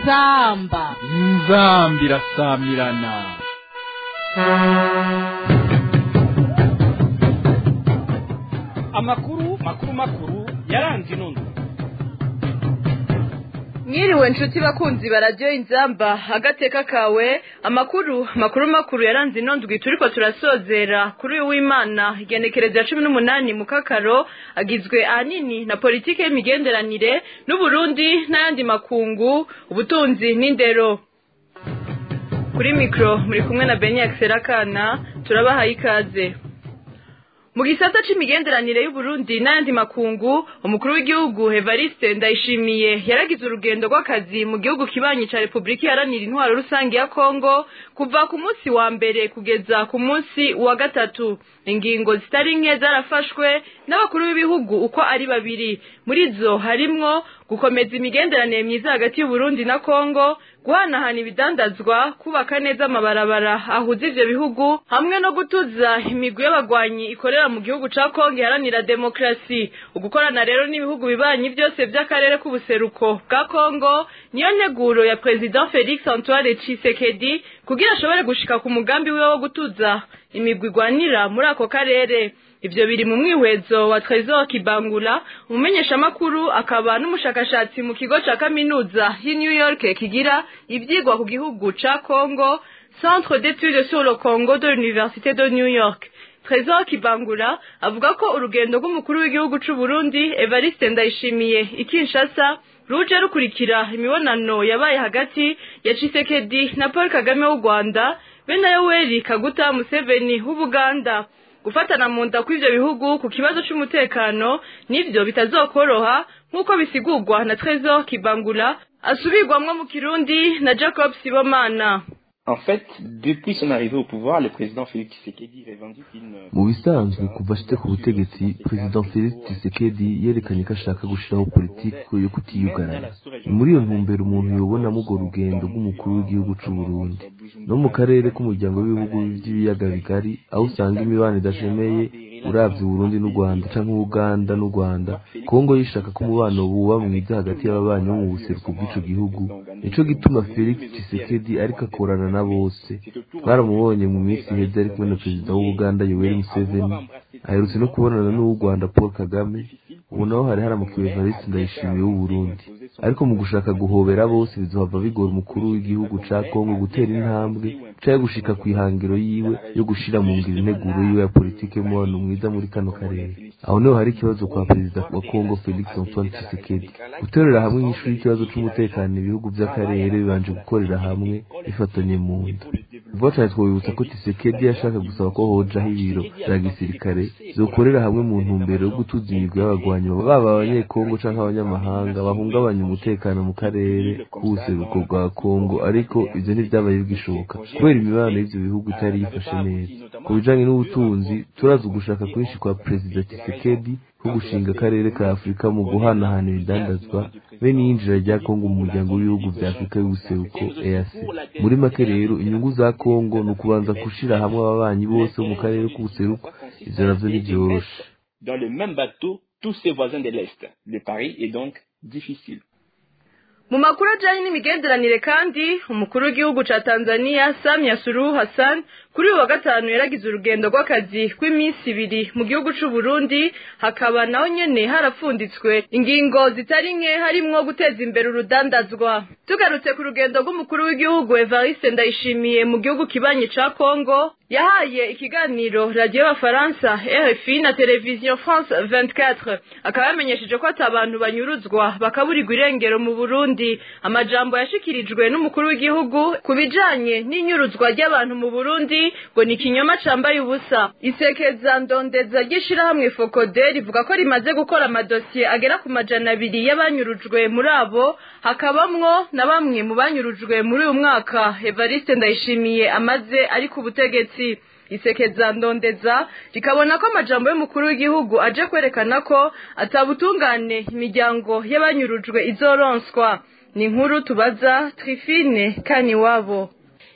inzamba inzamba irasamirana amakuru makuru makuru yaranze inondo mwiriwe nshuti bakunzi baradiyo inzamba agateka kawe amakuru makuru makuru yaranze inondwi turiko turasozera kuri uyu w'imana igenekerezo ya cumi n'umunani mu kakaro agizwe ahanini na politike y'imigenderanire n'uburundi n'ayandi makungu ubutunzi n'indero kuri mikoro muri kumwe na beni akiserakana turabahaye ikaze mu gisata c'imigenderanire y'uburundi n'ayandi makungu umukuru w'igihugu evariste ndayishimiye yaragize urugendo rw'akazi mu gihugu kibanyi ca repubulika iharanira intwaro rusange ya kongo kuva ku munsi wa mbere kugeza ku munsi wa gatatu ingingo zitari nke zarafashwe n'abakuru b'ibihugu uko ari babiri muri zo harimwo gukomeza imigenderanire myiza hagati y'uburundi na kongo guhanahana ibidandazwa kubaka neza amabarabara ahuza ivyo bihugu hamwe no gutuza imigwi y'abagwanyi ikorera mu gihugu ca kongo iharanira demokarasi ugukorana rero n'ibihugu bibanyi vyose vy'akarere k'ubuseruko bwa kongo niyo nteguro ya president felix antoine tshisekedi kugira ashobore gushika ku mugambi wiwe wo gutuza imigwi igwanira muri ako karere ivyo biri mu mwihwezo wa Trésor Kibangula umumenyeshamakuru akaba n'umushakashatsi mu kigo ca kaminuza y'i New York kigira ivyigwa ku gihugu ca Congo Centre d'études sur le Congo de l'Université de New York Trésor Kibangula avuga ko urugendo rw'umukuru w'igihugu c'u Burundi Evariste Ndayishimiye i Kinshasa ruje rukurikira imibonano yabaye hagati ya Tshisekedi na Paul Kagame w'u Rwanda be na Yoweri Kaguta Museveni w'Ubuganda gufatana mu nda kw'ivyo bihugu ku kibazo c'umutekano nivyo bitazokoroha nk'uko bisigurwa na Trésor Kibangula asubirwamwo mu Kirundi na Jacob Sibomana En fait, depuis son arrivée au pouvoir, le président Félix Tshisekedi revendique une... mu bisanzwe kuva ashite ku butegetsi perezida felix tshisekedi yerekanye ko ashaka gushiraho politiki yo kutiyugarana ni muri iyo ntumbero umuntu yobonamo urwo rugendo rw'umukuru w'igihugu c'u burundi no mu karere k'umuryango w'ibihugu vy'ibiyaga bigari aho usanga imibano idashemeye uravye uburundi n'u rwanda canke uganda n'u rwanda kongo yishaka ko umubano buba mwiza hagati y'ababanyi bo mu buseruko bw'ico gihugu nico gituma felix tshisekedi ariko akorana na bose twaramubonye mu minsi iheze ari kumwe na perezida w'ubuganda yoweri museveni aherutse no kubonana n'uw'u rwanda paul kagame ubu naho hari haramukiwe evariste ndayishimiye w'uburundi ariko mu gushaka guhobera bose bizohava bigora umukuru w'igihugu ca kongo gutera intambwe canke gushika kw'ihangiro yiwe yo gushira mu ngiro integuro yiwe ya politike y'umubano mwiza muri kano karere aho niho hari ikibazo kwa perezida wa kongo felix antoine tshisekedi guterera hamwe inyishu y'ikibazo c'umutekano ibihugu vy'akarere bibanje gukorera hamwe bifatanye mu nda vuba cane twobibutsa ko tshisekedi yashaka gusaba ko hojaho ibiro vya gisirikare vyokorera hamwe mu ntumbero yo gutuza imigwi y'abagwanyi baba abanyekongo canke abanyamahanga bahungabanya umutekano mu karere k'ubuseruko bwa kongo ariko ivyo ntivyabaye bigishoboka kubera imibano y'ivyo bihugu itari yifashe neza ku bijanye n'ubutunzi turazi ugushaka kwinshi kwa perezida tshisekedi ko gushinga akarere ka afurika mu guhanahana ibidandazwa be n'iyinjira rya kongo mu muryango w'ibihugu vya afurika y'ubuseruko eac muri make rero inyungu za kongo ni ukubanza gushira hamwe ababanyi bose bo mu karere k'ubuseruko ivyo navyo ntivyoroshe Dans le même bateau, tous ses voisins de l'Est. Le pari est donc difficile. mu makuru ajanye n'imigenderanire kandi umukuru w'igihugu ca tanzania samia suluhu hassan kuri uyu wa gatanu yaragize urugendo rw'akazi rw'iminsi ibiri mu gihugu c'u burundi hakaba naho nyene harapfunditswe ingingo zitari nke harimwo guteza imbere urudandazwa tugarutse ku rugendo rw'umukuru w'igihugu evariste ndayishimiye mu gihugu kibanyi ca kongo yahaye ikiganiro radiyo y'abafaransa rfi na televiziyo france 24 akaba yamenyesheje ko ati abantu banyuruzwa bakaburirwa irengero mu burundi amajambo yashikirijwe n'umukuru w'igihugu ku bijanye n'inyuruzwa ry'abantu mu burundi ngo ni ikinyoma cambaye ubusa isekeza ndondeza ry'ishirahamwe fokode rivuga ko rimaze gukora amadosiye agera ku majana abiri y'abanyurujwe muri abo hakabamwo na bamwe mu banyurujwe muri uyu mwaka evariste ndayishimiye amaze ari ku butegetsi isekeza ndondeza rikabona ko amajambo y'umukuru w'igihugu aje kwerekana ko atabutungane imiryango y'abanyurujwe izoronswa ni inkuru tubaza trifine kaniwabo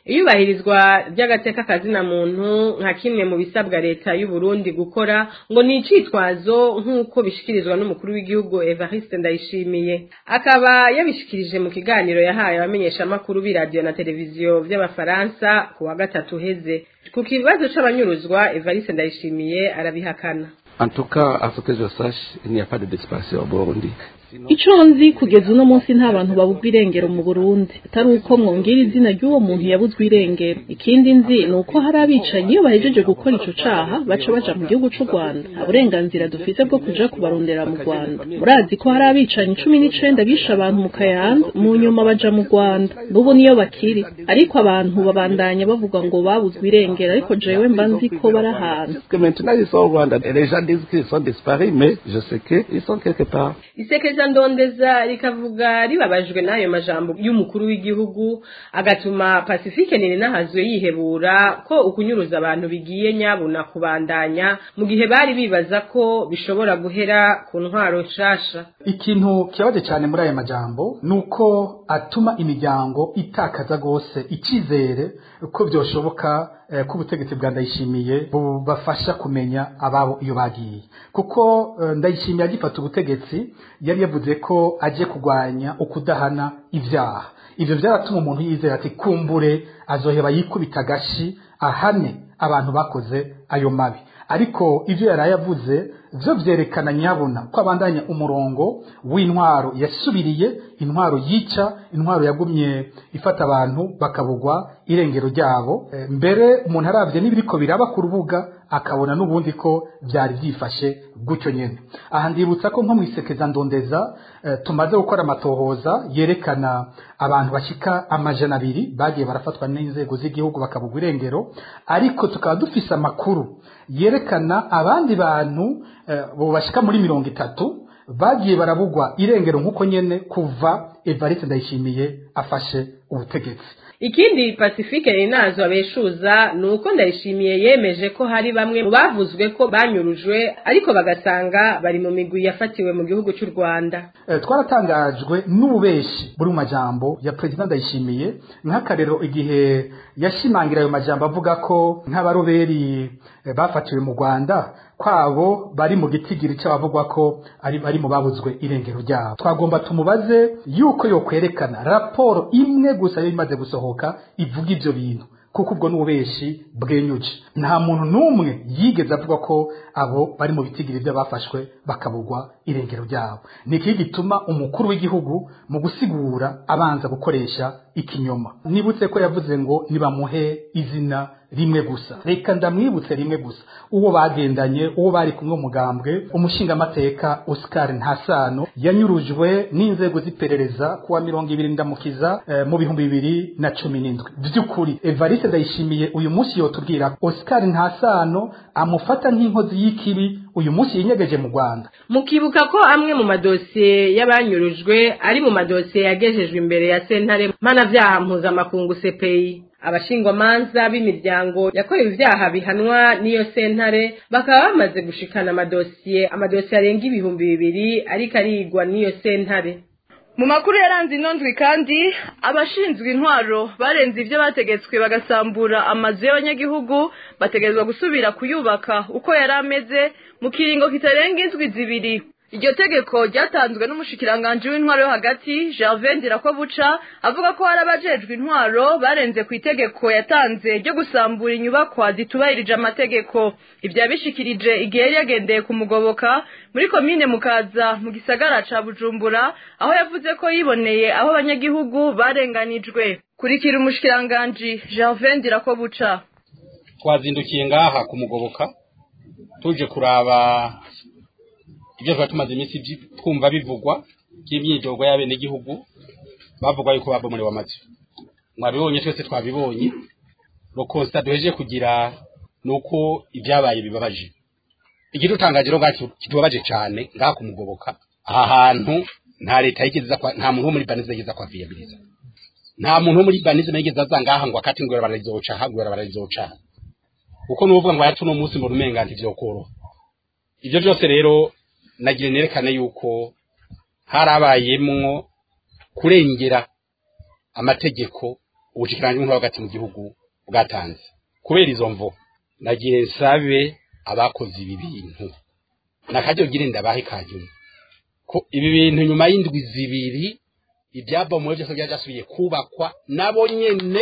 iyubahirizwa ry'agateka kazina muntu nka kimwe mu bisabwa leta y'u Burundi gukora ngo ni icitwazo nk'uko bishikirizwa n'umukuru w'igihugu Evariste Ndayishimiye akaba yabishikirije mu kiganiro yahaye abamenyeshamakuru b'iradiyo na televiziyo vy'abafaransa ku wa gatatu uheze ku kibazo c'abanyuruzwa Evariste Ndayishimiye arabihakana En tout cas, à ce que je sache, il n'y a pas de disparition au Burundi. ico nzi kugeza uno munsi nta bantu babuzwa irengero mu burundi atari uko mwongera izina ry'uwo muntu yabuzwe irengero ikindi nzi ni uko hari abicanyi iyo bahejeje gukora ico caha baca baja mu gihugu c'u rwanda nta burenganzira dufise bwo kuja kubarondera mu rwanda murazi ko hari abicanyi cumi n'icenda bishe abantu mu kayanza mu nyuma baja mu rwanda n'ubu niyo bakiri ariko abantu babandanya bavuga ngo babuzwe irengero ariko jewe mba nzi ko bari ahantu Parce que maintenant, ils sont au Rwanda. Et les gens disent qu'ils sont disparus, mais je sais qu'ils sont quelque part. isekeza ndondeza rikavuga ribabajwe n'ayo majambo y'umukuru w'igihugu agatuma pacifique nini nahazwe yihebura ko ukunyuruza abantu bigiye nyabuna kubandanya mu gihe bari bibaza ko bishobora guhera ku ntwaro nshasha ikintu kibabaje cyane muri aya majambo ni uko atuma imiryango itakaza rwose icyizere ko byoshoboka eh, ko ubutegetsi bwa ndayishimiye bubafasha kumenya ababo iyo bagiye kuko eh, ndayishimiye agifata ubutegetsi yari yavuze ko agiye kurwanya ukudahana ibyaha ivyo vyaratuma umuntu yizera ati kumbure azoheba yikubita agashi ahane abantu bakoze ayo mabi ariko ivyo yaraye avuze vyo vyerekana nyabona ko abandanya umurongo w'intwaro yasubiriye intwaro yica intwaro yagumye ifata abantu bakabugwa irengero ryabo E, mbere umuntu aravye n'ibiriko biraba ku rubuga akabona n'ubundi ko vyari vyifashe gutyo nyene aha ndibutsa ko nko mwisekeza ndondeza eh, tumaze gukora amatohoza yerekana abantu bashika amajana abiri bagiye barafatwa n'inzego z'igihugu bakabugwa irengero ariko tukaba dufise amakuru yerekana abandi bantu eh, bo bashika muri mirongo itatu bagiye barabugwa irengero nk'uko nyene kuva Evariste Ndayishimiye afashe ubutegetsi ikindi pacifique rinazo abeshuza ni uko ndayishimiye yemeje ko hari bamwe mu bavuzwe ko banyurujwe ariko bagasanga bari mu migwi yafatiwe mu gihugu cy'u rwanda Eh, twaratangajwe n'ububeshi buri mu majambo ya perezida ndayishimiye nk'akarero igihe yashimangira ayo majambo avuga ko nk'abaroberi eh, bafatiwe mu rwanda kwabo bari mu gitigiri cy'abavugwa ko ari bari mu babuzwe irengero ryabo twagomba tumubaze yuko yokwerekana raporo imwe gusa yari imaze gusohoka ivuga ivyo bintu kuko ubwo n'ububeshi bwenyuje nta muntu n'umwe yigeze avuga ko abo bari mu bitigiri by'abafashwe bakabugwa irengero ryabo ni iki gituma umukuru w'igihugu mu gusigura abanza gukoresha ikinyoma nibutse ko yavuze ngo nibamuhe izina rimwe gusa reka ndamwibutse rimwe gusa uwo bagendanye uwo bari kumwe umugambwe umushingamateka Oscar Ntasano yanyurujwe n'inzego z'iperereza kuwa mirongo ibiri ndamukiza eh, mu bihumbi bibiri na cumi n'indwi by'ukuri Evariste Ndayishimiye uyu munsi yotubwira Oscar Ntasano amufata nk'inkozi y'ikibi uyu munsi yinyegeje mu Rwanda mukibuka ko amwe mu madosiye y'abanyurujwe ari mu madosiye yagejejwe imbere ya sentare mpanavyaha mpuzamakungu CPI abashingwamanza b'imiryango yakorewe ibyaha bihanwa n'iyo sentare bakaba bamaze gushikana amadosiye amadosiye arenga ibihumbi bibiri ariko arigwa n'iyo sentare mu makuru yaranze ino ndwi kandi abashinzwe intwaro barenze ibyo bategetswe bagasambura amazu y'abanyagihugu bategerezwa gusubira kuyubaka uko yari ameze mu kiringo kitarenga indwi zibiri iryo tegeko ryatanzwe n'umushikiranganji w'intwaro yo hagati Gervais Ndirakobuca avuga ko hari abajejwe intwaro barenze ku itegeko yatanze ryo gusambura inyubakwa zitubahirije amategeko ibyo yabishikirije igihe yari yagendeye kumugoboka muri komine mukaza mu gisagara ca bujumbura aho yavuze ko yiboneye aho abanyagihugu barenganijwe kurikira umushikiranganji Gervais Ndirakobuca twazindukiye ngaha kumugoboka tuje kuraba ibyo twari tumaze iminsi byi- twumva bivugwa by'imyidogo y'abenegihugu bavuga yuko babomorewe amazu mwabibonye twese twabibonye rokonsita duhejeje kugira ni uko ibyabaye bibabaje ikidutangaje rero ngacu kitubabaje cyane ngaha kumugoboka aha hantu nta leta yigeze iza kwa- nta muntu wo muri banize yigeze kwaviyabiliza nta muntu wo muri banize yigeze aza ngaha ngo akati ngo bararizoca aha ngo bararizoca aha kuko nuvuga ngo yacu no munsi mu rumenga ntivyokoroha ivyo byose rero nagira nerekane yuko harabayemwo kurengera amategeko ubushikiranganje bwo hagati mu gihugu bwatanze kubera izo mvo nagiye nsabe abakoze ibi bintu nakaryo gire ndabahe kanyuma ko ibi bintu nyuma y'indwi zibiri ibyabomoye byose byasubiye kubakwa nabo nyene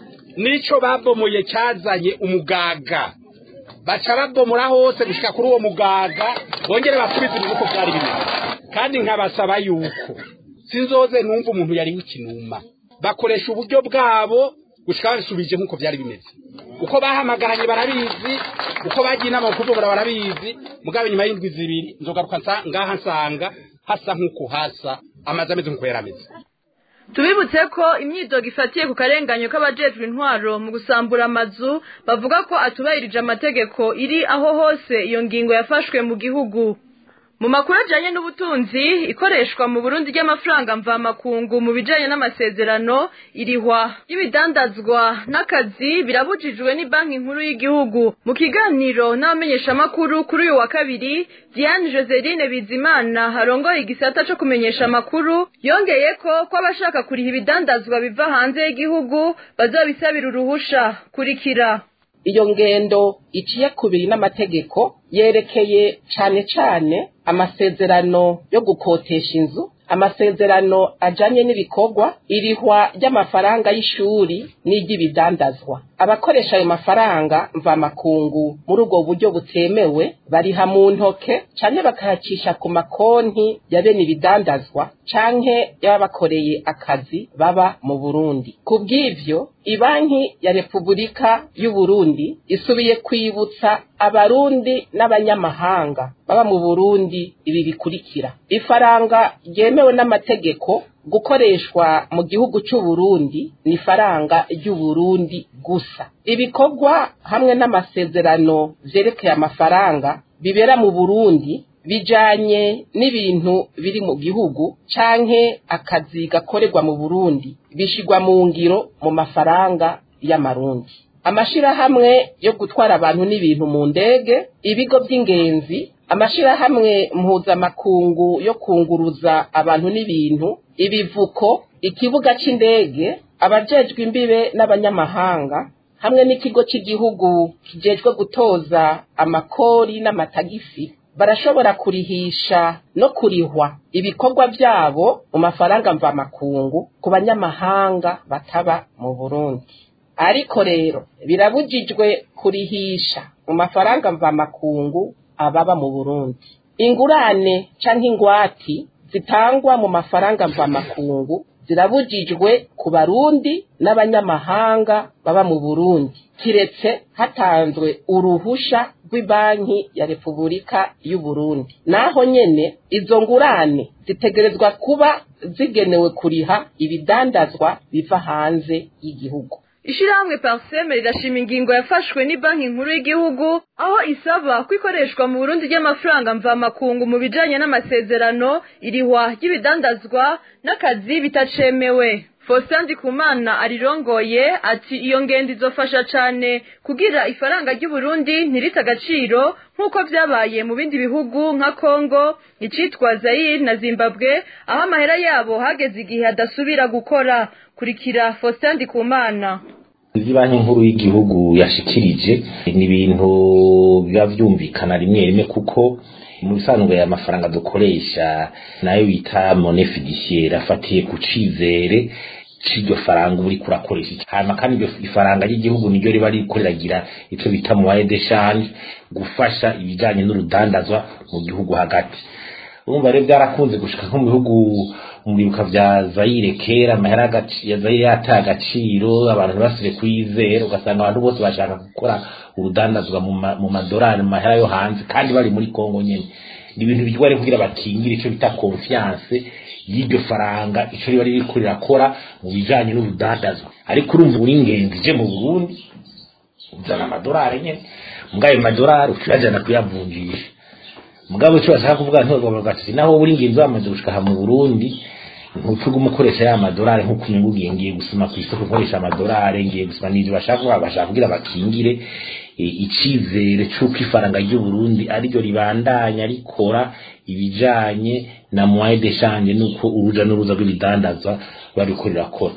nico babomoye cyazanye umugaga baca babomora hose gushika kuri uwo mugaga bongere basubize ibintu uko byari bimeze kandi nkabasaba yuko sinzoze numva umuntu yari w'ikinuma bakoresha uburyo bwabo gushika babisubije nk'uko byari bimeze uko bahamaganye barabizi uko bagiye inama mu kuvuga barabizi mugabo nyuma y'indwi zibiri nzogaruka ngaha nsanga hasa nk'uko hasa amazi ameze nk'uko yari ameze tubibutse ko imyidogo ifatiye ku karenganyo k'abajejwe intwaro mu gusambura amazu bavuga ko atubahirije amategeko iri aho hose iyo ngingo yafashwe mu gihugu mu makuru ajyanye n'ubutunzi ikoreshwa mu burundi ry'amafaranga mvamakungu mu bijyanye n'amasezerano irihwa y'ibidandazwa n'akazi birabujijwe ni banki nkuru y'igihugu mu kiganiro n'abamenyeshamakuru kuri uyu wa kabiri diane joseline bizimana harongoye igisata cyo kumenyesha amakuru yongeye ko ko abashaka kuriha ibidandazwa biva hanze y'igihugu bazabisabira uruhusha kurikira iyo ngendo iciye kubiri n'amategeko yerekeye cyane cyane amasezerano yo gukotesha inzu amasezerano ajanye n'ibikorwa irihwa ry'amafaranga y'ishuri n'iry'ibidandazwa abakoresha ayo mafaranga mvamakungu muri ubwo buryo butemewe bariha mu ntoke canke bakayacisha ku makonti ya bene ibidandazwa canke y'ababakoreye akazi baba mu burundi ku bw'ivyo ibanki ya repubulika y'uburundi isubiye kwibutsa abarundi n'abanyamahanga baba mu burundi ibi bikurikira ifaranga ryemewe n'amategeko gukoreshwa mu gihugu c'uburundi ni ifaranga ry'uburundi gusa ibikorwa hamwe n'amasezerano vyerekeye amafaranga bibera mu burundi bijanye n'ibintu biri mu gihugu canke akazi gakorerwa mu burundi bishigwa mu ngiro mu mafaranga y'amarundi amashirahamwe yo gutwara abantu n'ibintu mu ndege ibigo by'ingenzi amashirahamwe mpuzamakungu yo kunguruza abantu n'ibintu ibivuko ikibuga c'indege abajejwe imbibe n'abanyamahanga hamwe n'ikigo cy'igihugu kijejwe gutoza amakori n'amatagisi barashobora kurihisha no kurihwa ibikorwa byabo mu mafaranga mvamakungu ku banyamahanga bataba mu burundi ariko rero birabujijwe kurihisha mu mafaranga mvamakungu ababa mu burundi ingurane canke ingwati zitangwa mu mafaranga mvamakungu zirabujijwe ku barundi n'abanyamahanga baba mu burundi kiretse hatanzwe uruhusha rw'ibanki ya repubulika y'uburundi naho nyene izo ngurane zitegerezwa kuba zigenewe kuriha ibidandazwa biva hanze y'igihugu ishirahamwe parseme rirashima ingingo yafashwe ni banki nkuru y'igihugu aho isaba ko ikoreshwa mu burundi ry'amafaranga mvamakungu mu bijanye n'amasezerano irihwa ry'ibidandazwa n'akazi bitacemewe Faustin Ndikumana arirongoye ati iyo ngendo izofasha cane kugira ifaranga ry'Uburundi ntirite agaciro nk'uko vyabaye mu bindi bihugu nka Congo icitwa Zaire na Zimbabwe aho amahera yabo hageze igihe adasubira gukora kurikira Faustin Ndikumana izi banki nkuru y'igihugu yashikirije ni ibintu biba vyumvikana rimwe rimwe kuko mu bisanzwe aya mafaranga dukoresha nayo bita monnaie fiduciaire afatiye ku cizere c'iryo faranga uba uriko urakoresha hanyuma kandi iryo ifaranga ry'igihugu niryo riba ririko riragira ico bita moyen d'échange gufasha ibijanye n'urudandazwa mu gihugu hagati urumva rero byarakunze gushika nko mu bihugu mu bibuka vya Zaire kera amahera ya Zaire yataye agaciro abantu ntibasubire kuyizera ugasanga abantu bose bashaka gukora urudandazwa mu madorari mu mahera yo hanze kandi bari muri Kongo nyene ni ibintu bigwa rero kugira bakingire ico bita confiance y'iryo faranga ico riba ririko rirakora mu bijanye n'urudandazwa ariko urumva uri ingenzi je mu Burundi uzana amadorari nyene mugayo madorari ucurajana kuyavunjisha mugabo cyo bashaka kuvuga nto ati naho uri ingenzi wamaze gushika mu Burundi ntucuga umukoresha ya madorari nkuko unyungugiye ngiye gusoma ku isoko nkoresha amadorari ngiye gusoma n'ivyo bashaka kuvuga bashaka kugira bakingire icizere c'uko ifaranga ry'u Burundi ariryo ribandanya rikora ibijanye na moyen d'échange nuko uruja n'uruza rw'ibidandazwa bariko rirakora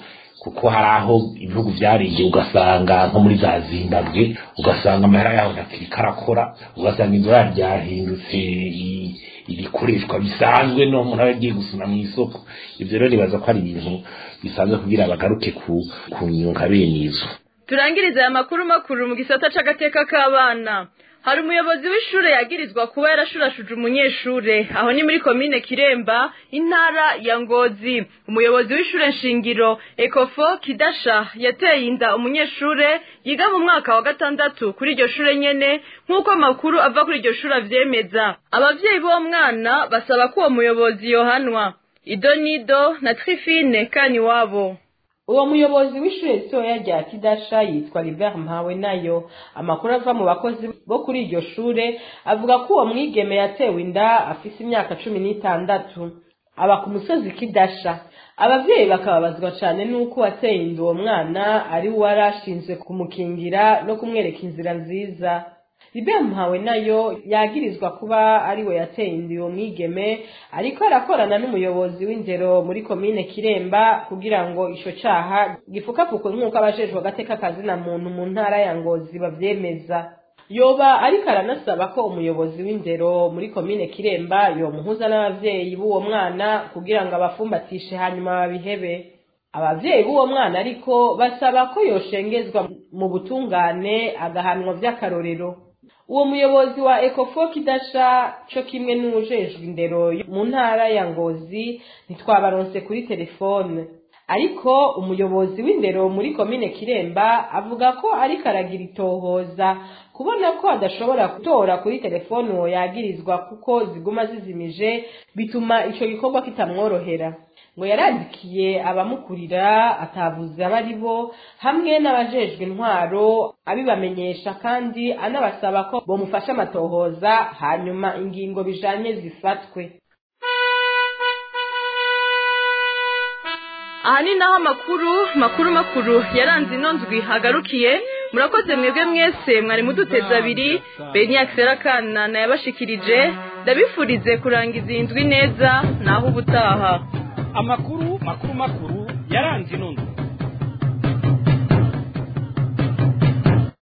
kuko hari aho ibihugu byariye ugasanga nko muri za zimbabwe ugasanga amahera yaho ntakiri karakora ugasanga idolari ryahindutse i- ibikoreshwa bisanzwe no umuntu aba agiye gusuna mu isoko ibyo rero nibaza ko ari ibintu bisanzwe kugira bagaruke ku ku nyunga bene izo turangiriza aya makuru makuru mu gisata c'agateka k'abana hari umuyobozi w'ishure yagirizwa kuba yarashurashuje umunyeshure aho ni muri komine kiremba intara ya ngozi umuyobozi w'ishure nshingiro ekofo kidasha yateye inda umunyeshure yiga mu mwaka wa gatandatu kuri iryo shure nyene nk'uko amakuru ava kuri iryo shure avyemeza abavyeyi b'uwo mwana basaba ko uwo muyobozi yohanwa idonido na trifine kaniwabo uwo muyobozi w'ishure ritoya rya kidasha yitwa Libert mpawe nayo amakuru ava mu bakozi bo kuri iryo shure avuga ko uwo mwigeme yatewe inda afise imyaka cumi n'itandatu aba ku musozi kidasha abavyeyi bakababazwa cane n'uko wateye inda uwo mwana ari we wari ashinzwe kumukingira no kumwereka inzira nziza Libert mpawe nayo yagirizwa kuba ari we yateye inda uwo mwigeme ariko arakorana n'umuyobozi w'indero muri komine kiremba kugira ngo ico caha gifukapfukwe nk'uko abajejwe agateka kazina muntu mu ntara ya ngozi bavyemeza yoba ariko aranasaba ko umuyobozi w'indero muri komine kiremba yomuhuza n'abavyeyi b'uwo mwana kugira ngo abafumbatishe hanyuma babihebe abavyeyi b'uwo mwana ariko basaba ko yoshengezwa mu butungane agahanwa vy'akarorero uwo muyobozi wa ekofo kidasha co kimwe n'uwujejwe indero mu ntara ya ngozi ntitwabaronse kuri telefone ariko umuyobozi w'indero muri komine kiremba avuga ko ariko aragira itohoza kubona ko adashobora gutora kuri telefone uwo yagirizwa kuko ziguma zizimije bituma ico gikorwa kitamworohera ngo yarandikiye abamukurira atavuze abo ari bo hamwe n'abajejwe intwaro abibamenyesha kandi anabasaba ko bomufasha amatohoza hanyuma ingingo bijanye zifatwe aha ni naho amakuru makuru makuru yaranze ino ndwi hagarukiye murakoze mwebwe mwese mwari muduteze abiri benyakisera kana nayabashikirije ndabifurize kurangiza iyi ndwi neza naho ubutaha amakuru makuru makuru yaranze ino ndwi